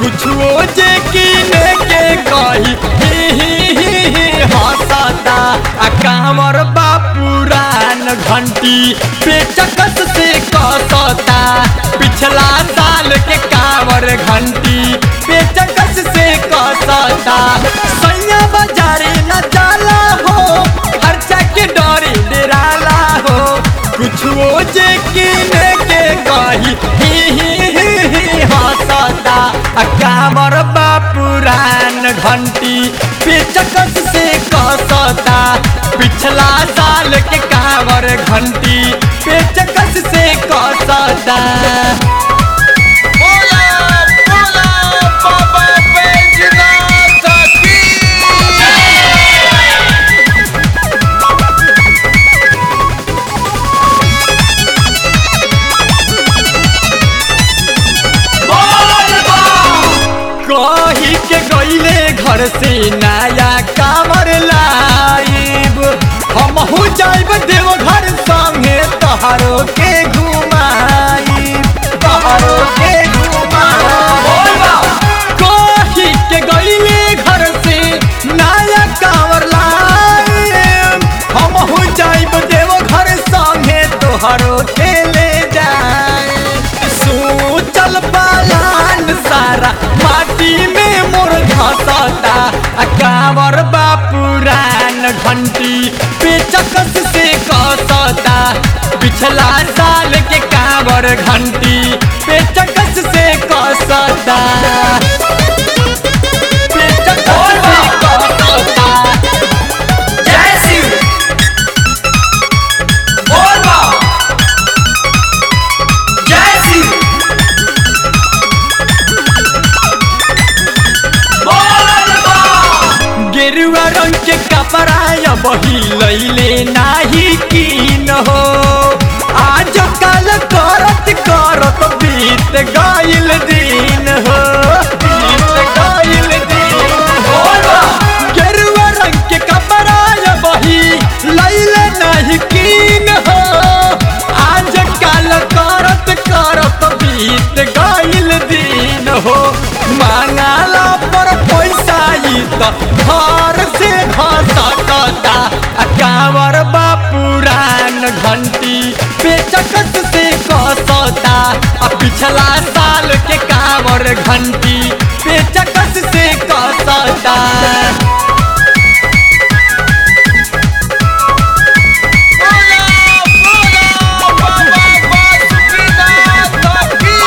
कुछो जे किने के कही ही ही ही ही हंसता आ कांवर बा पुरान घंटी पेचकस से कसता पिछला साल के कांवर घंटी पेचकस से कसता सैया बाजारे न जाला हो खर्चा के डरे डराला हो कुछो जे किने के कही ही ही ही ही हंसता आ कांवर बा पुरान घंटी पेचकस से कसता पिछला साल के कांवर घंटी पेचकस से कसता बोला बोला बाबा बैजनाथ की कही के गईले घर से नया कामर लाइब हम हो जाइब देव घर संगे तहारो के घुमाइब तहारो के घुमाइब कही के गईले घर से नया कामर लाइब हम हो जाइब देव घर संगे तोहरो के ले जाए सोचल पालान सारा माटी में मोर धसता आ कांवर बा पुरान घंटी पेचकस से कसता पिछला साल के कांवर घंटी पेचकस से कसता पेचकस से कसता जय शिव बोल जय शिव गेरुआ रंग के कपड़ा बही लैले नाही कीन हो आज कल करत करत बीत गईल दिन हो बीत गईल दिन हो गेरुआ रंग के कपड़ा बही लैले नाही कीन हो आज कल करत करत बीत गईल दिन हो मांगाला पर पैसा ई त घर से घसकता आ कांवर बा पुरान घंटी पेचकस से कसता आ पिछला साल के कांवर घंटी पेचकस से कसता बोला बोला बाबा बासुकीनाथ की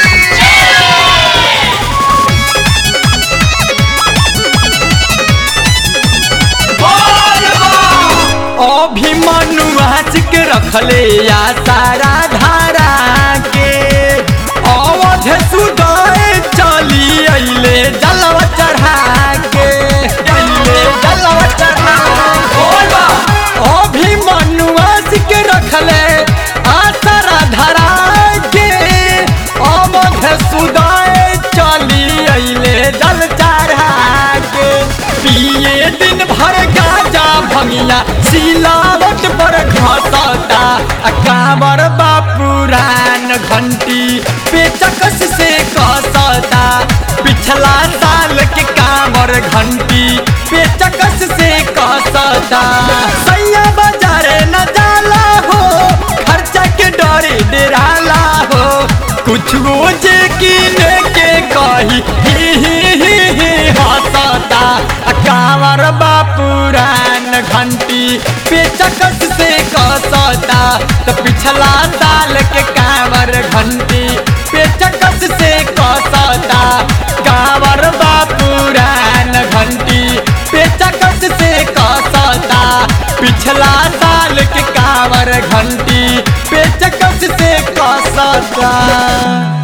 अभिमनु आज के रखले या सारा धारा के अवध सुदय चली अइले जलवा चढ़ा के अइले जलवा चढ़ा के अभिमनु आज के रखले आ सारा धारा के अवध सुदय चली अइले जल चढ़ा के पिए दिन भर गाजा भंगिया सिलावट पर घसता आ कांवर बा पुरान घंटी पेचकस से कसता पिछला साल के कांवर घंटी पेचकस से कसता सैया बाजारे न जाला हो खर्चा के डरे डराला हो कुछ जे किने के कही ही ही ही ही हंसता आ कांवर बा पुरान घंटी पेचकस से कसता तो पिछला साल के कांवर घंटी पेचकस से कसता कांवर बा पुरान घंटी पेचकस से कसता पिछला साल के कांवर घंटी पेचकस से कसता